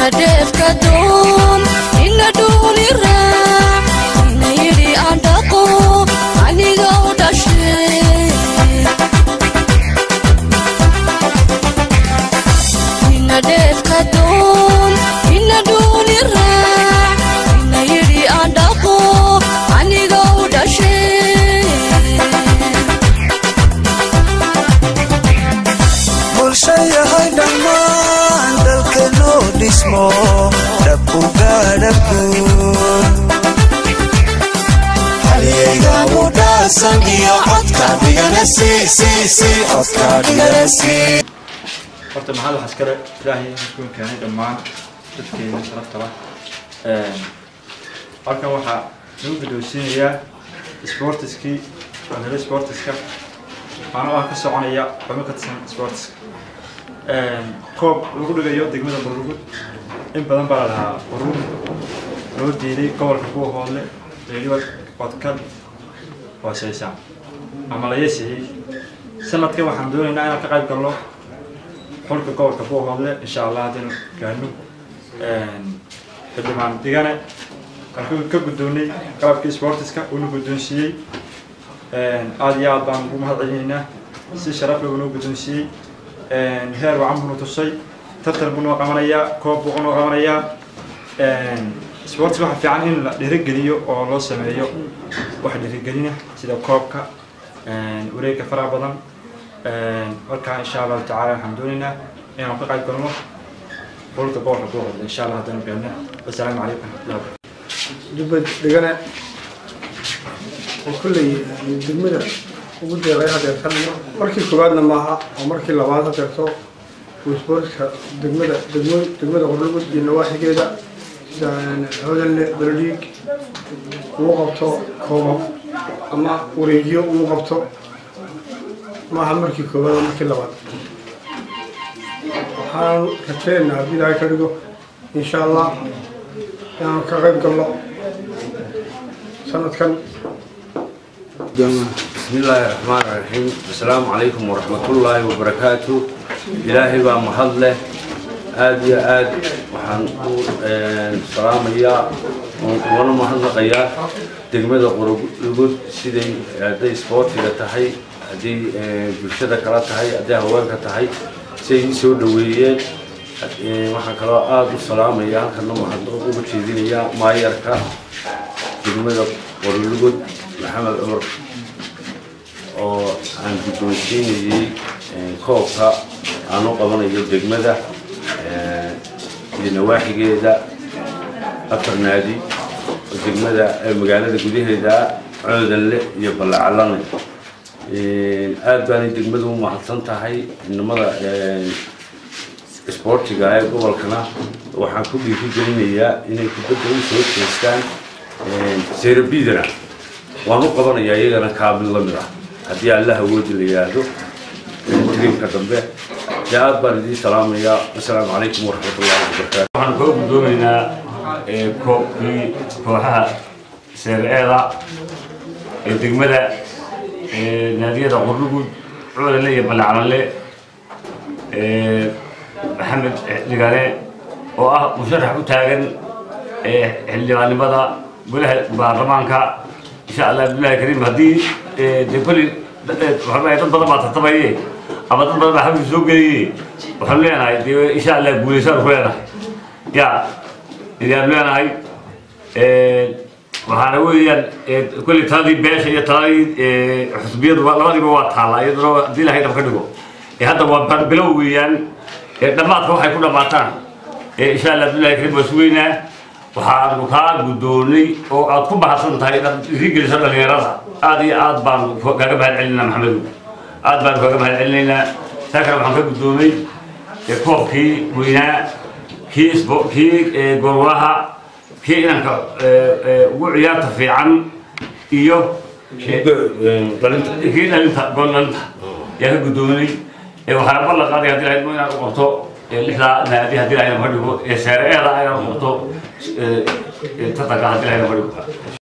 ina dheefka doon ina dhuuli raac ina yidhi aan dhaqo aniga u dhashay ina dheefka doon ina dhuuli raac ina yidhi aan dhaqo aniga u dhashay bulsho yahay dhammaan dalkanoo dhismo dhabku gaadhaguun halyaygamu dhaasan iyo codka dhigana codka dhigana horta maxaad waxaa iskale ilaahay iskuun keenay dhammaan dadkeena sharafta lah halkan waxaa lagu guddoonsiinayaa sportiskii wadala sportiska waxaana waa ka soconaya xubno ka tirsan sportiska koob lagu dhigayo degmada bururgud in badan baa la lahaa burur loo diiday gobolka kuwa hoodle reeriwa odkad hooseysaan ama la yeesiyey sanadkan waxaan doonaynaa inaan ka qayb galno xulka gobolka kuwa hoodle insha allah haddaynu gaano xildhibaan digane waxaan ka guddoonay qalabkii sportiska uuna guddoonsiiyey aada iyo aad baan ugu mahad celinaynaa si sharaf leh uunoo guddoonsiiyey heer wacan buunu tusay tartan buu noo qabanayaa koob buu noo qabanayaa sports waxa fiican in la dhiirigeliyo oo loo sameeyo wax dhiirigelina sida koobka wareegga faraha badan markaa insha allahu tacaala waxaan doonaynaa inaan ka qayb galno xulka gobolka kuwaqooda insha allah haddana gaadna wasalaamu calaykum waraxmatullahi dubbad dhigane oo kolley degmada ugu deeqay hadeertan markii koowaadna maaha oo markii labaad hadeerto uu sportska degmada degmo degmada qordhulgud iyo nawaaxigeeda sida hodanle beledhiig uu qabto koobab ama wareegyo uu qabto maaha markii koowaad oo markii labaad waxaan rajeynaynaa haddii ilaahay ka dhigo insha allah inaan ka qayb galno sanadkan بسم الله الرحمن الرحيم السلام عليكم ورحمة الله وبركاته إلهي بقى محله آد يا آد وحن سلام يا وانا محنقيا دقمة قرقود سيدي هدي سبورتي تحي هدي بلشدة كلا تحي هدي هواك تحي سيدي سو دويين waxaan kaloo aada u salaamaya halkana waxaan uga jeedinayaa maayarka degmada qorlugud maxamed cumar oo aan guddoonsiinayey koobka aan u qabanayo degmada iyo nawaaxigeeda afar naadi oo degmada magaalada gudaheeda coodanle iyo ballacalane aada baanay degmadu u mahadsan tahay inamada isboortiga ee gobolkana waxaan ku dhiiri gelinayaa inay kubadda u soo jeestaan serabidana waan u qabanayaa iyagana kaamil la mid ah haddii alla awoodi la yidhaahdo tiriimka dambe dee aad baan idiin salaamayaa wasalaamu calaykum waraxmatullahi wabarakaatu waxaan koo guddoomaynaa koobkii kooxaha seer-eeda ee degmada naadiyada qurdhugud cuulanle iyo ballaclanle maxamed dhigane oo ah musharax u taagan xildhibaannimada golaha baarlamaanka insha allah bilahi kariim haddii de kolli waxaan dad badan baa tartamaye ama dad badan baa xabsi soo geliye waxaan leenahay de insha allah guulaysaan ku leenahay ya idaan leenahay waxaana weeyaan kolli taladii beesha iyo taladii xusbiyadu labadiiba waa taallaa iyaduna haddii ilahay dhab ka dhigo hadda waa bilow weeyaan dhammaadka waxay ku dhammaataan insha allah bilahi kariim waa sugeynaa waxaanu kaa guddoonay oo aad ku bahadsan tahay inaad irigeliso dhallinyarada aad iyo aad baan kaaga mahad celinaa maxamedow aad baan kaaga mahad celinaynaa saa kale waxaan ka guddoomay koobkii weynaa kii isbo kii gorwalaha kii inanka ugu ciyaarta fiican iyo kii dhalinta gool dhalinta yaa ka guddoonay waxaana ballan qaaday haddii lahayd inaan u qabto lixdaa naadi haddii lahayd ka dhigo seere eeda inaan u qabto tartanka haddii lahayd ka dhigo